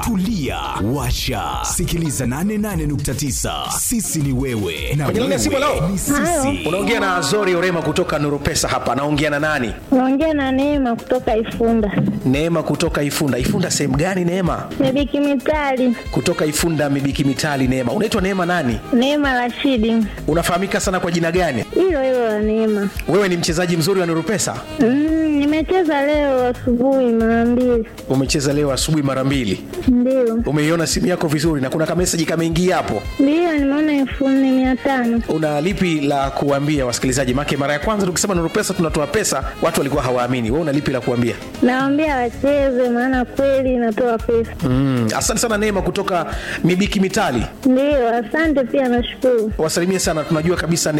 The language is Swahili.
tulia washa sikiliza 88.9 sisi ni wewe na Kwenye laini ya simu, wewe hello? ni sisi unaongea na azori orema kutoka nuru pesa hapa naongea na nani Naongea na Neema kutoka Ifunda. neema kutoka ifunda ifunda sehemu gani neema Mibiki Mitali. kutoka ifunda mibiki mitali neema unaitwa neema nani Neema Rashidi. unafahamika sana kwa jina gani Hilo hilo la Neema. wewe ni mchezaji mzuri wa nuru pesa Mm, nimecheza leo asubuhi mara mbili. umecheza leo asubuhi mara mbili Ndio. umeiona simu yako vizuri na kuna kameseji kameingia hapo Ndio nimeona elfu nne mia tano. una lipi la kuambia wasikilizaji make mara ya kwanza tukisema nuru pesa tunatoa pesa watu walikuwa hawaamini wewe una lipi la kuambia Nawaambia wacheze maana kweli inatoa pesa. mm. asante sana neema kutoka mibiki mitali Ndio, asante pia nashukuru. wasalimie sana tunajua kabisa